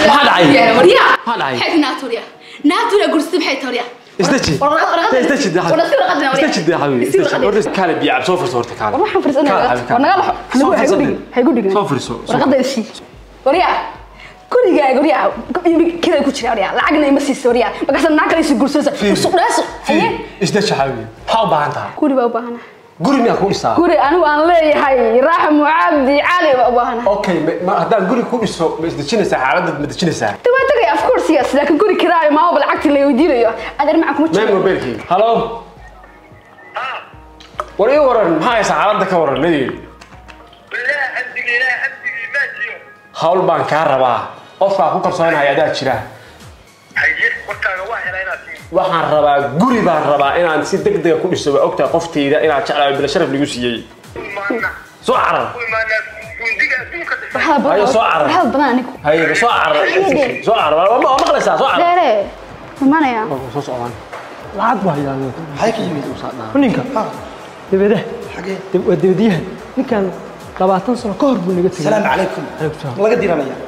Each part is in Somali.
maxaa dhacay waryaa Maxaa dhacay? maxay naatuuriya naatuuriya gursida maxay tauriya isdaji isdaji dee isdaji dee xabibi isdaji horta kaale biyo cab soo furso horta kaale waxaan fursanaya war naga laxo Soo hay furso ku dhigin hay ku dhigin soo furso warqadda isi waryaa gurigaaga waryaa kida ku jira waryaa lacagna ima siiso waryaa markaas naa kale isu gursoosa isu dhaaso haye isdaji xabibi maxaa u baahan tahay guri baa u baahana guri miyaa ku dhisaa guri anigu aan leeyahay raaxmo cabdi cali baa u baahana okay ma- ma haddaan guri ku dhiso ma isdejinaysaa xaaladda ma dejinaysaa waa tagay of course yes laakiin guri kiraayo maamaba lacagtii la weydiinayo adeer macaan kuma meel jiro mobilkii halo war ii waran maxaa haysaa xaaladda ka waran nadeed بالله حمدك لا حمدك ما تجيو hawl baan kaa rabaa qofkaa ku kalsoonaya adaa jira حيجيك وركاga waa helay inaad tii waxaan rabaa guri baan rabaa inaan si degdega ku dhiso waa ogtahay qoftayda inaad jeclaayo bila sharaf lagu siiyey maana soo carar kuwi maana gundiga adduunka dhisay waxaa badan Hayo, soo carar. waxaa badan anigu haye soo carar soo carar waa ma- waa maqlaysaa soo carar deere imanaya soo socdaan lacag baa yaalo maxay ka yimid ninka dibade xagee dib- waa dibadiyaha ninkan labaatan sano ka hor buu naga tegay salaamu calaykum Calaykum salaam. ma laga diranaya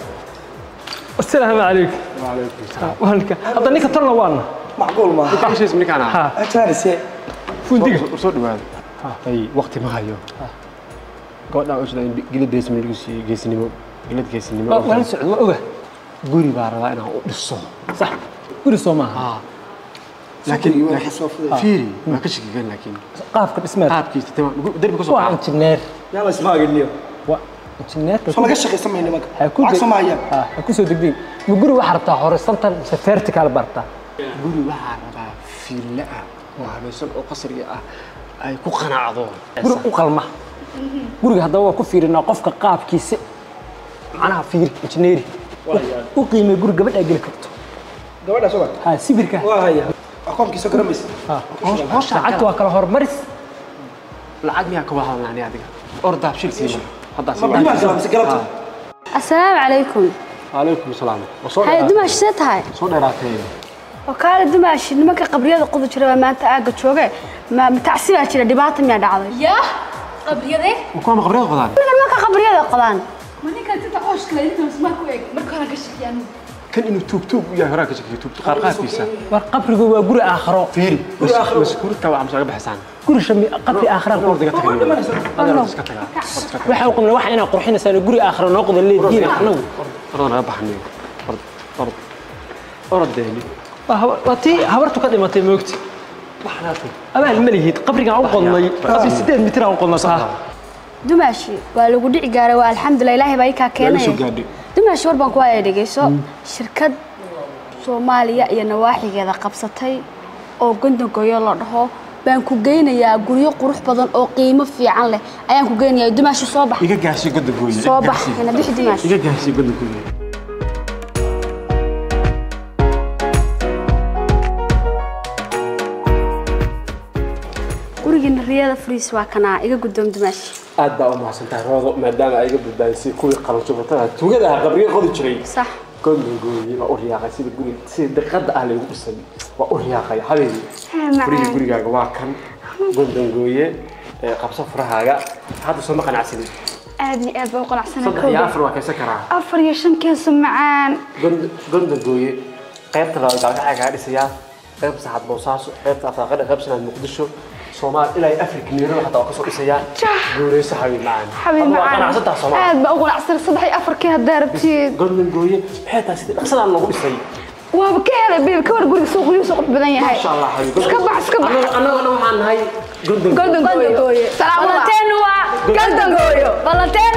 asalaamu calaykum waa ninka hadda ninka tolna waana macquul maaha heshiis ninkaan ah ha ajaarise fundiga soo dhawaada hay waqti ma hayo gabadhaa usda in gilad geesnimo lagu siiyey geesnimo gilad geesnimo waa la socda waa oga guri baa rabaa inaan u dhiso sax guri soo maaha laakiin Sukri waa laakiin- soo fuday. fiiri waa ka shakigan laakiin qaabka dhismeed qaabkiisa tamam derbi ka soo waa qaad injineer yaa la ismaaginiyo waa injineerka soo laga shaqaysan mayno nimanka ha ku lacag soo mahayaan ha ha ku soo degdeg ma guri waxaa rabtaa horizontal mise vertical bartaa guri waxaa rabaa fiille ah oo habaysan oo qasriga ah ay ku qanacdo guri u qalma guriga haddaba waa ku fiirinaa qofka qaabkiisa macnaha fiiri injineeri u qiimee guri gabadhaa geli karto gabadha sugan ha sibirka waa haya akoonkiisa garamaysa ha lacagta waa kala horumaris lacag miyaa ka wahadalnaani adiga ordaab shil siima haddaa ma bimaa islaamisa galabta assalaamu calaykum calaykum salaam waa soo haye dheeraatay dumaash see tahay soo dheeraatay oo kaale dumaash nimanka qabriyada qoda jira baa maanta aagga jooge ma ma tacsi baa jira dhibaata miyaa dhacday yaa qabriyade kuwa qabriyada qodaan nimanka qabriyada qodaan ma ninkan tinta qooshka la inta masmaa ku eeg marka hore ka shakiyaan kan inuu tuug tuug u yahay horaa ka shakiyo tuug qaar qaarkiisa war qabrigu waa guri aakhiro fiiri maskuurta waa amsaga baxsaan guri shami qabri aakhira ku ordiga tagay iska tagaa waxa u qodnay waxa inaa qurxinaysaan guri aakhira noo qodan leediin anagu ordan naga baxniyo ord ord ordeeni waa haba- waa tii habartu ka dhimatay moogti waxnaatu abaal ma lihid qabrigaan u qodnay qabri sideed mitir aan u qodnay saa dumaashi waa lagu dhici gaaray waa alxamdulilah ilaahay baa ikaa keenay soo gaadhay. dumaashi war baan ku haya dhegeyso shirkad soomaaliya iyo nawaaxigeeda qabsatay oo gondogoyo la dhaho baan ku geynayaa guryo qurux badan oo qiimo fiican leh ayaan ku geynayaa dumaashi soo bax iga gaarsi goda gooye soo bax ina bixi dumaashi iga gaarsi goda gooye gurigiina riyada furiis waa kanaa iga guddoom dumaashi aad baa u mahadsantahay roodo maadaama ay iga badbaadisay kuwii qalanjubatada tugadaha qabriga qodi jiray sax gondongooye waa u riyaaqay sida guri sida diqada ah laygu dhisay waa u riyaaqay habeeni macaan. furihii gurigaaga waa kan gondongooye ee qabso furahaaga hadda soo ma qanacsanin aad iyo aad baa u qanacsanay saddex iyo kowda afar waa kaysan karaa afar iyo shan keeso macaan Gond- gondongooye qaybta labaad gaalgacay kaga dhisayaa qaybta saxaad boosaaso qaybta afaaqada qayb sanaad muqdisho soomaal ilaa iyo afrika miirada xataa waa kasoo dhisayaa guureyso xabiib macaan xabiib Hadda waa macaan qanacsantaha soomaal aad baa u qanacsanay saddex iyo afarkii haddaa rabtid gondongooye maxay tahay sida dhaqsadaan loogu dhisay waaba ka helay beeb ka war guriga suuq qurux badan yahay Masha Allah, xabiib. iska bax iska bax Annaga- annagana waxaan nahay gondongooye golden gooyo salaam balanteenu waa golden gooyo balanteenu